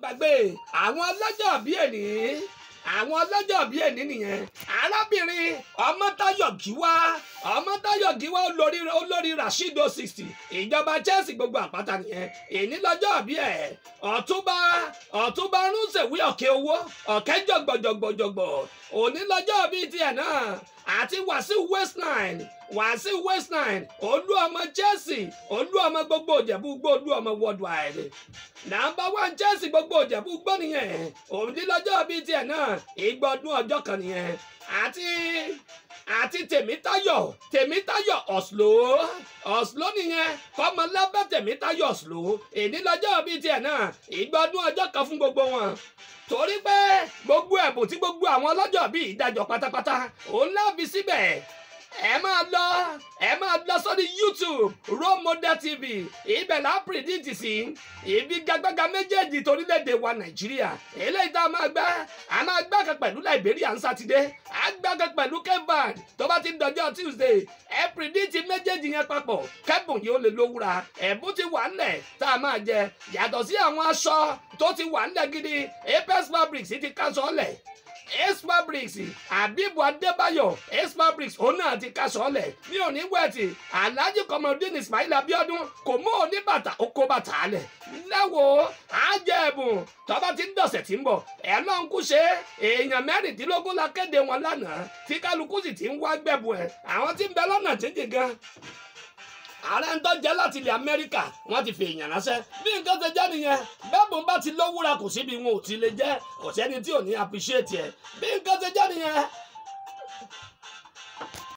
gbàgbé àwọn ọlọ́jọ́ bí èní àwọn ọlọ́jọ́ bí èní nìyẹn arábìnrin ọmọtayọ̀ gíwá ọmọtayọ̀ gíwá olórí olórí rasheedo sixty ìjọba chelsea gbogbo àpáta nìyẹn èní lọ́jọ́ bí ẹ̀ ọ̀túnba ọ̀túnba rúnṣèwé ọ̀kẹ́ owó ọ̀kẹ́ jọ̀gbọ̀jọ̀gbọ̀jọ̀gbọ̀ òní lọ́jọ́ bíi tiẹ̀ náà àti wàsíù west nine wàsíù west nine olú ọmọ chelsea olú ọmọ gbogbo òjẹ̀bú gbó olú ọmọ worldwide nàmbà one chelsea gbogbo òjẹ̀bú gbó nìyẹn òní lọ́jọ́ bíi tiẹ̀ náà ìgbọ́dún ọjọ́ kan nìyẹn àti àti tèmítayọ̀ tèmítayọ̀ ọ̀sùlò ọ̀sùlò nìyẹn kọ́mọlábẹ́ tèmítayọ̀ ọ̀sùlò èní lọ́jọ́ bíi tiẹ̀ náà ìgbọ́dún ọjọ́ kan fún gbogbo wọn torí pé gbogbo ẹ̀bùn tí gbogbo àwọn ọlọ́jọ́ bíi ìdájọ́ pátápátá òun láàbí síbẹ̀ ẹ máa lọ ẹ máa lọ sórí youtube role model tv ibẹ̀ là á pìrìdìtì sí ibi gagbága méjèèjì torílẹ̀-èdè wa nàìjíríà eléyìí tá a máa gbá a máa gbá kan pẹ̀lú liberia ní sátidé a gbá kan pẹ̀lú kevin tó bá ti ń dọjọ́ tuesday ẹ pìrìdìtì méjèèjì yẹn papọ̀ kẹ́bùn yìí ó lè lówúra ẹ̀bùn ti wà ńlẹ̀ tá a máa jẹ yàtọ̀ sí àwọn aṣọ tó ti wà ńlẹ̀ gidi apex fabrics ti káṣọ lẹ̀ ace fabrics abibu adébáyọ̀ ace fabrics òun náà ti kaṣọ lẹ̀ ní òní wẹ̀tì alhaji kọmọdún ismail abiodun kò mú oníbàtà oko bàtà lẹ̀ lẹ́wọ̀ àjẹ̀bùn tọ́ba ti ń dọ̀sẹ̀ tí ń bọ̀ ẹ̀ náà ń kú ṣe èèyàn mẹ́rìndínlógún la kéde wọn lánàá tí kálukú sì ti ń wá gbẹ̀bù ẹ̀ àwọn tí ń bẹ lọ́nà jíjìn gan ààrẹ ń tọ́jẹ́ láti ilẹ̀ amẹ́ríkà wọ́n ti fi èèyàn ránṣẹ́ bí nǹkan ṣe jẹ́ nìyẹn bẹ́ẹ̀bùn bá ti lówúra kò síbi wọn ò ti lè jẹ́ kò sẹ́ni tí ò ní appreciate ẹ̀ bí nǹkan ṣe jẹ́ nìyẹn